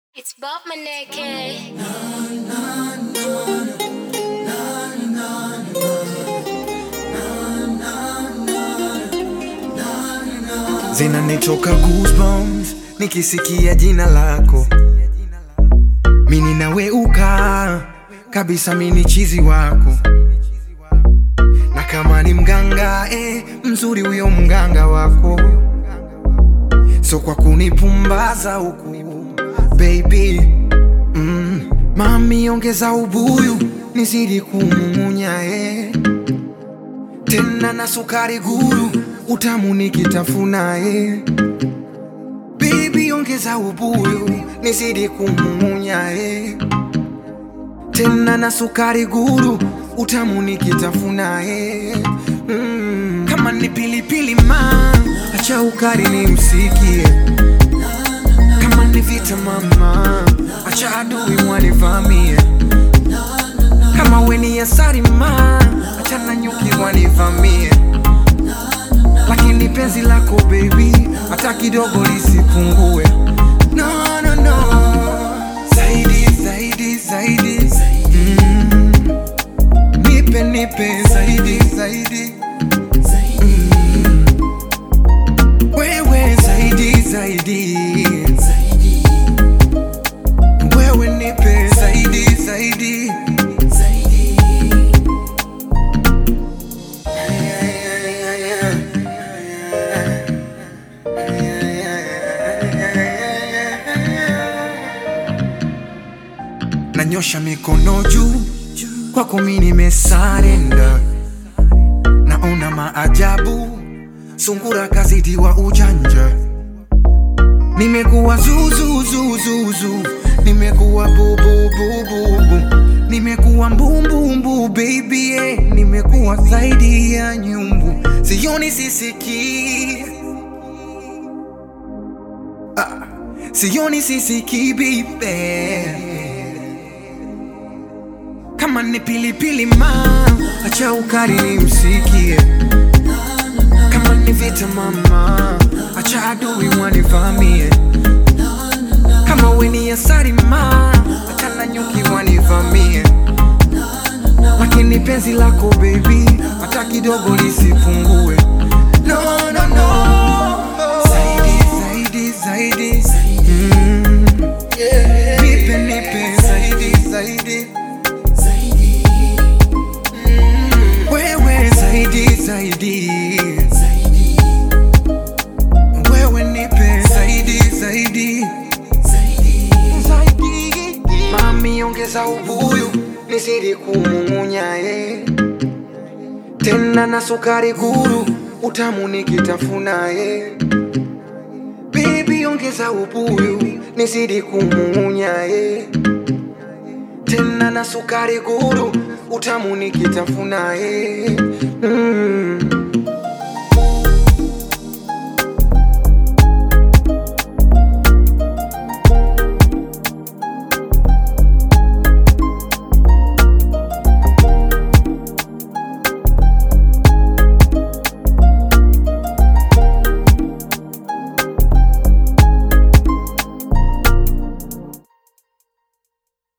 It's Bob Maneke. zinanitoka goosebumps nikisikia jina lako mini naweuka kabisa mini chizi wako na kama ni mganga eh, mzuri huyo mganga wako so kwa kunipumbaza huku baby mm, mami ongeza ubuyu nizidi kumumunya eh tena na sukari guru utamu nikitafuna eh. Baby ongeza ubuyu nizidi kumumunya eh. tena na sukari guru utamu nikitafuna eh. mm. kama ni pilipili ma acha ukari ni msikie kama ni vita mama acha adui mwanivamie kama weni asari ma achana nyuki wanivamie lakini penzi lako baby hata kidogo lisipungue no, no, no. zaidi zaidi zaidi mm. nipe nipe zaidi zaidi mm. wewe zaidi zaidi wewe nipe zaidi zaidi nanyosha mikono juu kwako mi nimesarenda naona maajabu sungura kazidiwa ujanja nimekuwa zuzuzuzuzu nimekuwa bububububu nimekuwa mbumbumbu baby eh. nimekuwa zaidi ya nyumbu sioni sisikii ah. sioni sisikii bibe kama ni pilipili ma acha ukari ni msikie kama ni vita mama acha adui wanivamie kama weni asari ma achana nyuki wanivamie lakini penzi lako baby hata kidogo lisipungue no, no, no. zaidi zaidi zaidi mm. nipe nipe zaidi zaidi wewe zaidi zaidi wewe nipe zaidi zaidi zaidi mami ongeza ubuyu nizidi kumumunya eh. tena na sukari guru utamu nikitafuna eh. Baby ongeza ubuyu nizidi kumumunya eh. tena na sukari guru utamu nikitafuna eh. mm.